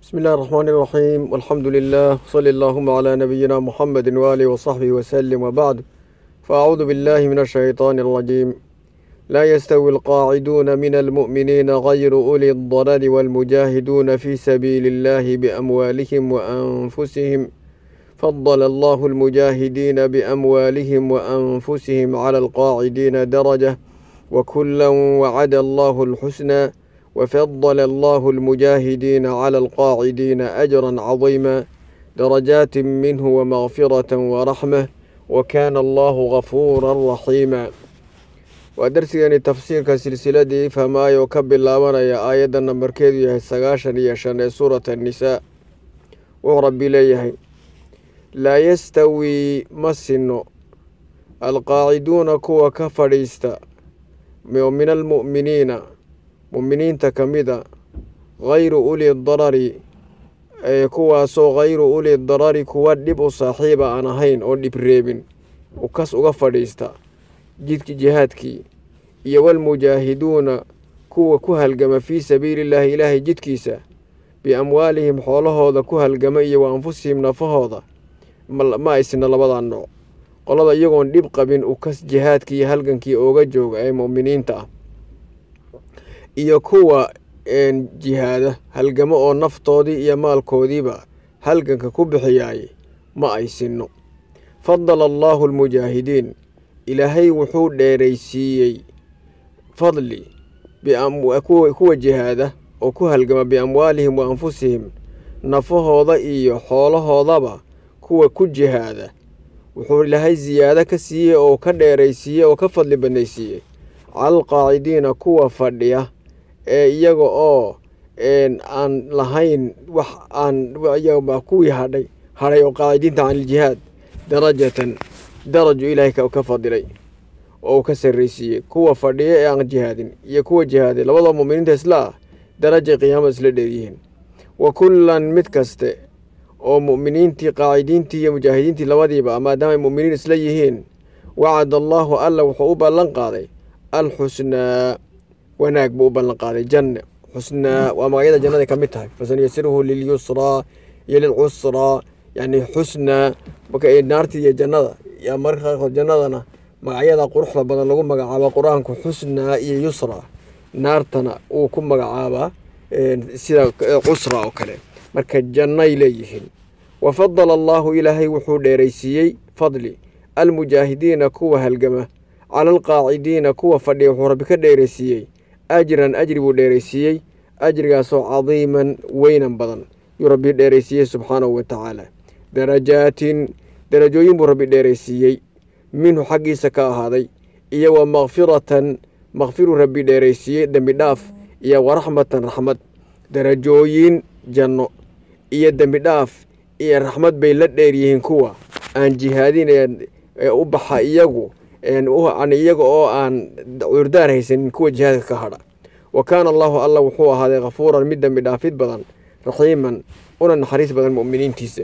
بسم الله الرحمن الرحيم والحمد لله صلى اللهم على نبينا محمد وآله وصحبه وسلم وبعد فأعوذ بالله من الشيطان الرجيم لا يستوي القاعدون من المؤمنين غير أولي الضرر والمجاهدون في سبيل الله بأموالهم وأنفسهم فضل الله المجاهدين بأموالهم وأنفسهم على القاعدين درجة وكلا وعد الله الحسنى وفضل الله المجاهدين على القاعدين أجرا عظيما درجات منه ومغفرة ورحمة وكان الله غفورا رحيما ودرسيني تفسير كسلسلة فما يكب اللامنا يا آية نمبر كيدو يهي سغاشا يشان سورة النساء وربي ليهي لا يستوي مسنو القاعدون كوا كفريستا من المؤمنين muminiinta ka mida hayru uli darari ee kuwaasoo hayru uli darari kuwa dhib u saaxiiba aan ahayn oo dhib reebin ukas uga fadhiista jidki jihaadkii iyo walmujaahiduuna kuwa ku halgama fii sabiilillaahi ilaahay jidkiisa biamwaalihim xoolahooda ku halgama iyo wa anfusihim nafahooda ma aysna labadaa nooc qolada iyagoon dhib qabin ukas jihaadkii iyo halgankii ooga jooga ee mu'miniinta ah iyo kuwa jihaada halgamo oo naftoodii iyo maalkoodiiba halganka ku bixiyaay ma ay sinno fadala allaahu almujaahidiin ilaahay wuxuu dheeraysiiyey fadli kuwa jihaada oo ku halgama biamwaalihim wa anfusihim nafahooda iyo xoolahoodaba kuwa ku jihaada wuxuu ilaahay siyaado ka siiyey oo ka dheeraysiiyey oo ka fadli badnaysiiyey cala alqaacidiina kuwa fadhiya ee iyaga oo aan lahayn wax aan iyagaba kuwii hadhay hadhay oo qaacidiinta can iljihaad darajatan daraju ilaahay ka fadilay oo uu ka sarraysiiyey kuwa fadhiya ee aan jihaadin iyo kuwa jihaaday labadoo mu'miniinta isla ah darajay qiyaamada isla dheeryihiin wa kullan mid kaste oo mu'miniintii qaacidiintii iyo mujaahidiintii labadiiba maadaama ay mu'miniin isla yihiin wacada allaahu alla wuxuu u ballan qaaday alxusnaa wanaag buu u ballan qaaday janne xusnaa waa magacyada jannada ka mid tahay fasanuyasiruhu lilyusraa iyo lilcusraa yani xusnaa naartii iyo jannada yaa marka qaarkood jannadana magacyada quruxda badan lagu magacaaba qur-aanku xusnaa iyo yusraa naartana uu ku magacaabaa sida cusra oo kale marka jannay leeyihiin wa fadala allaahu ilaahay wuxuu dheeraysiiyey fadli almujaahidiina kuwa halgama cala alqaacidiina kuwa fadhiya wuxuu rabbi ka dheeraysiiyey ajran ajri buu dheeraysiiyey ajrigaasoo cadiiman weynan badan yuu rabbi dheeraysiiyey subxaanahu wa tacaala darajaatin darajooyin buu rabbi dheeraysiiyey minhu xaggiisa ka ahaaday iyo wa makfiratan makfiruu rabbi dheeraysiiyey dembi dhaaf iyo waraxmatan raxmad darajooyin janno iyo dembi dhaaf iyo raxmad bay la dheeryihiin kuwa aan jihaadin ee u baxa iyagu iyaga oo aan cudurdaar haysanin kuwa jihaadka ka hadha wa kaana allaahu alla wuxuu ahaaday khafuuran mid dembi dhaafid badan raxiiman una naxariis badan mu'miniintiisa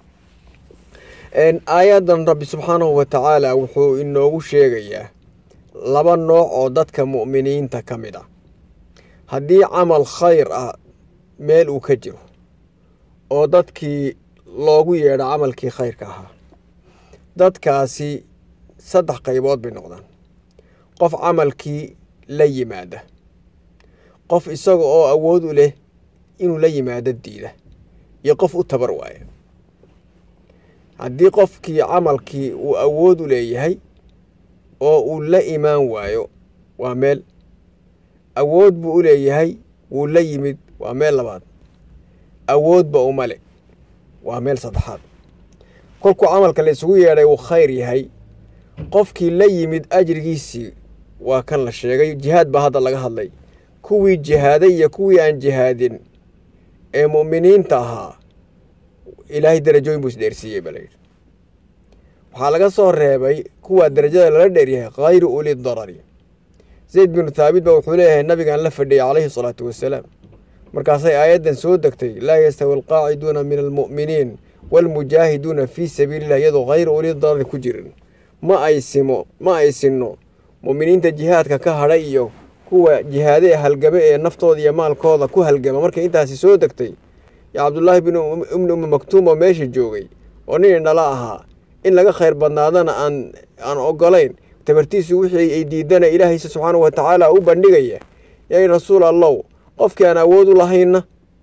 aayadan rabbi subxaanahu wa tacaala wuxuu inoogu sheegayaa laba nooc oo dadka mu'miniinta ka mid ah haddii camal khayr ah meel uu ka jiro oo dadkii loogu yeedho camalkii khayrka ahaa dadkaasi saddex qaybood bay noqdaan qof camalkii la yimaada qof isaga oo awood u leh inuu la yimaado diida iyo qof u tabar waaya haddii qofkii camalkii uu awood u leeyahay oo uu la imaan waayo waa meel awood buu u leeyahay wuu la yimid waa meel labaad awoodba uma le waa meel saddexaad kolkuu camalka la isugu yeedhay uu khayr yahay qofkii la yimid ajrigiisii waa kan la sheegay jihaad baa hadda laga hadlay kuwii jihaaday iyo kuwii aan jihaadin ee mu'miniinta ahaa ilaahay darajooyin buu isdheersiiyey baa layidhi waxaa laga soo reebay kuwaa darajada lala dheeryahay khayru uli darari zayd binu thaabit ba wuxuu leeyahay nabigaan la fadhiyay calayhi salaatu wasalaam markaasay aayaddan soo degtay laa yastawi alqaaciduuna min almu'miniin waalmujaahiduuna fii sabiililah iyadoo khayru uli darari ku jirin ma ay simo ma ay sinno mu'miniinta jihaadka ka hadhay iyo kuwa jihaade ee halgame ee naftooda iyo maalkooda ku halgama markay intaasi soo degtay yo cabdullaahi bin ibni ummi maktuum oo meesha joogay oo nin indhala ahaa in laga khayr badnaadana aan aan ogolayn tabartiisu wixii ay diidana ilaahaysa subxaanahu wa tacaala u bandhigaya yay rasuul allow qofkii aan awood u lahayna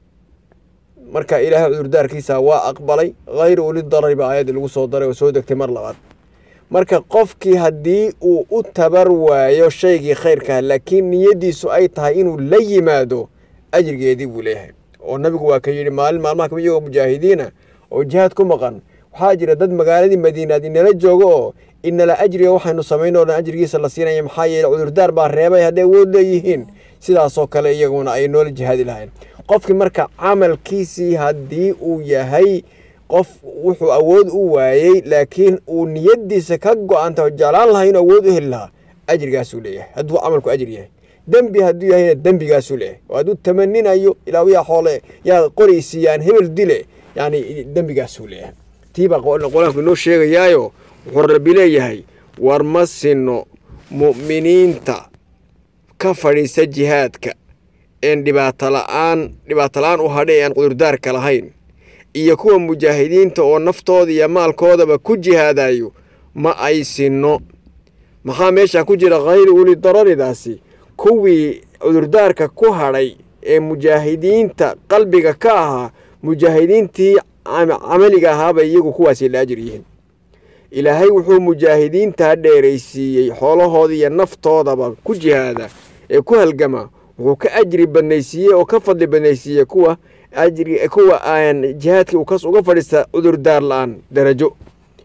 marka ilaahay cudurdaarkiisa waa aqbalay hayr uli darari baa aayadii lagu soo daray oo soo degtay mar labaad marka qofkii haddii uu u tabar waayo shaygii khayrkaa laakiin niyaddiisu ay tahay inuu la yimaado ajrigeedii buu leeyahay oo nabigu waa ka yidhi maalin maalmaha kamid iyagoo mujaahidiina oo jihaad ku maqan waxaa jira dad magaaladii madiinaad inala joogo oo inala ajriga waxaynu samayn oo dhan ajrigiisa la siinaya maxaa yeele cudurdaar baa reebay hadday awood leeyihiin sidaasoo kale iyaguna ay noola jihaadi lahayn qofkii marka camalkiisii haddii uu yahay qof wuxuu awood u waayey laakiin uu niyadiisa ka go-anta oo jeclaan lahaa inuu awood u heli lahaa ajrigaasuu leeyahay hadduu camalku ajri yahay dembi hadduu yahayna dembigaasuu leeyahay oo hadduu tamaninayo ilaa yaa xoole yaa qoraysiiyaan hebel dile yani dembigaasuu leeyahay tiibaa qolaanku inoo sheegayaayo wuxuu rabbi leeyahay war ma sinno mu'miniinta ka fadhiisa jihaadka een dhibaato la-aan dhibaato la-aan u hadhay aan cudurdaarka lahayn iyo kuwa mujaahidiinta oo naftooda iyo maalkoodaba ku jihaadayo ma ay sinno maxaa meeshaa ku jira khayri uli dararidaasi kuwii cudurdaarka ku hadhay ee mujaahidiinta qalbiga ka ahaa mujaahidiintii camaliga ahaabay iyagu kuwaasi la ajir yihiin ilaahay wuxuu mujaahidiintaa dheeraysiiyey xoolahooda iyo naftoodaba ku jihaada ee ku halgama wuxuu ka ajri badnaysiiyey oo ka fadli badnaysiiyey kuwa ajri kuwa aan jihaadkii ukas uga fadhiista cudurdaar la-aan darajo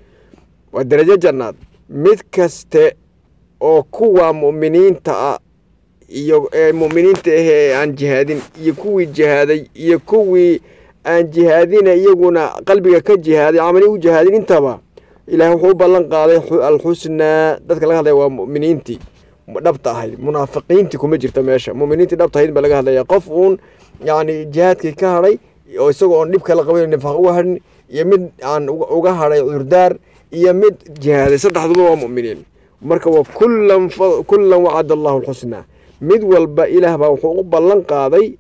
waa darajo jannaad mid kaste oo kuwa mu'miniinta ah iyo ee mu'miniinta ah ee aan jihaadin iyo kuwii jihaaday iyo kuwii aan jihaadina iyaguna qalbiga ka jihaaday camali u jihaadin intaba ilaahay wuxuu u ballan qaaday alxusnaa dadka laga hadlaya waa mu'miniintii dhabta ahayd munaafiqiintii kuma jirta meesha muminiintii dhabta ahayd baa laga hadlaya qof uun yacni jihaadkii ka hadhay oo isagoo oon dhib kala qaban nifaaq uga hadhin iyo mid aan uga hadhay cudurdaar iyo mid jihaaday saddexduba waa mu'miniin marka waa kullan kullan wacada allahu alxusnaa mid walba ilaah baa wuxuu u ballan qaaday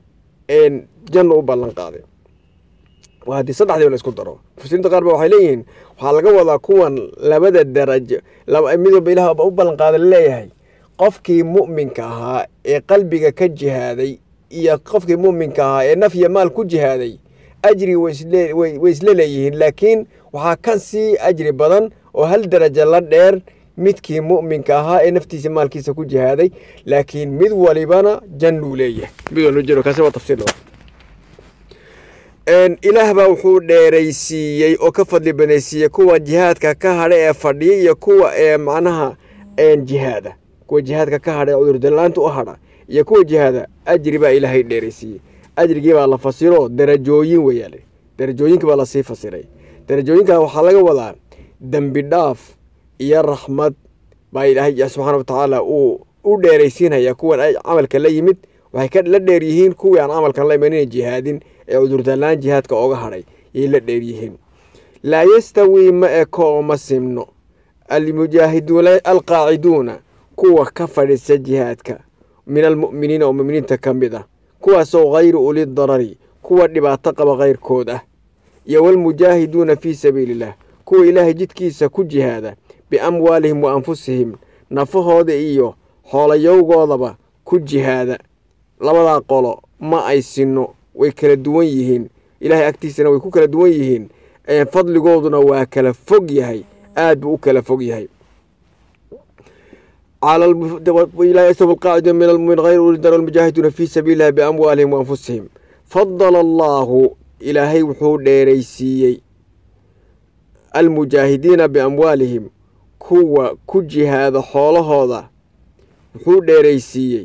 janno u ballan qaaday waa haddii saddexdiiba la isku daro mufasiriinta qaar ba waxay leeyihiin waxaa laga wadaa kuwan labada darajo mid walba ilaah ba u ballan qaada leeyahay qofkii mu'minka ahaa ee qalbiga ka jihaaday iyo qofkii mu'minka ahaa ee naf iyo maal ku jihaaday ajri way isla leeyihiin laakiin waxaa ka sii ajri badan oo hal darajo la dheer midkii mu'minka ahaa ee naftiisa maalkiisa ku jihaaday laakiin mid walibana jannuu leeyahay mid walba jiro kaasi waa tafsiir labaad ilaah baa wuxuu dheeraysiiyey oo ka fadli banaysiiyey kuwa jihaadka ka hadha ee fadhiya iyo kuwa ee macnaha jihaada kuwa jihaadka ka hadha ee cudurdalaanta u hadha iyo kuwa jihaada ajri baa ilaahay dheeraysiiyey ajrigii baa la fasiro darajooyin weeyaale darajooyinka baa lasii fasiray darajooyinka waxaa laga wadaa dembi dhaaf iyo raxmad baa ilaahay subxaana wa tacaala uu u dheeraysiinaya kuwan camalka la yimid waxay la dheer yihiin kuwii aan camalkan la imanina jihaadin ee cudurdalaan jihaadka oga hadhay yay la dheer yihiin laa yastawii ma eko oo ma simno almujaahiduuna alqaaciduuna kuwa ka fadhiisa jihaadka min almu'miniina oo muminiinta ka mid ah kuwaasoo hayru uli darari kuwa dhibaato qaba kayrkood ah iyo walmujaahiduuna fii sabiili illah kuwa ilaahay jidkiisa ku jihaada biamwaalihim wa anfusihim nafahooda iyo xoolayowgoodaba ku jihaada labadaa qolo ma ay sinno way kala duwan yihiin ilaahay agtiisana way ku kala duwan yihiin fadligooduna waa kala fog yahay aad buu u kala fog yahay qaaciduun min almumin hayr ulidar almujaahiduuna fii sabiililah biamwaalihim waanfusihim fadala allaahu ilaahay wuxuu dheeraysiiyey almujaahidiina biamwaalihim kuwa ku jihaada xoolahooda wuxuu dheeraysiiyey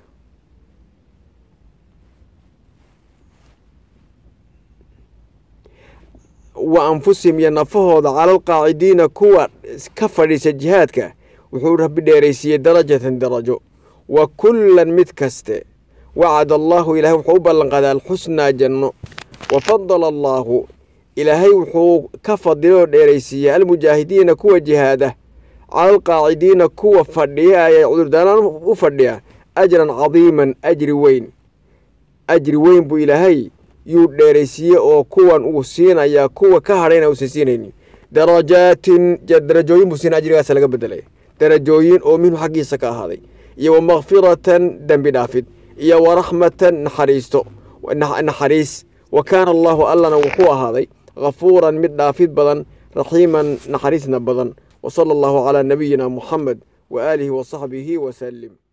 wa anfusihim iyo nafahooda cala alqaacidiina kuwa ka fadhiisa jihaadka wuxuu rabbi dheeraysiiyey darajatan darajo wa kullan mid kaste wacada allaahu ilaahay wuxuu u ballanqaaday alxusnaa janno wa fadala allaahu ilaahay wuxuu ka fadilay oo dheeraysiiyey almujaahidiina kuwa jihaada cala alqaacidiina kuwa fadhiya ee cudurdaanaan u fadhiya ajran cadiiman ajri weyn ajri weyn buu ilaahay yuu dheeraysiiye oo kuwan uu siinayaa kuwa ka hadhayna uusan siinaynin darajaatin darajooyin buu siina ajrigaas laga bedelaya darajooyin oo minhu xaggiisa ka ahaaday iyo wa makfiratan dembi dhaafid iyo wa raxmatan naxariisto naxariis wa kaana allaahu allana wuxuu ahaaday ghafuuran mid dhaafid badan raxiiman naxariisna badan wa sala allahu calaa nabiyina muxamed wa aalihi wa saxbihi wasalim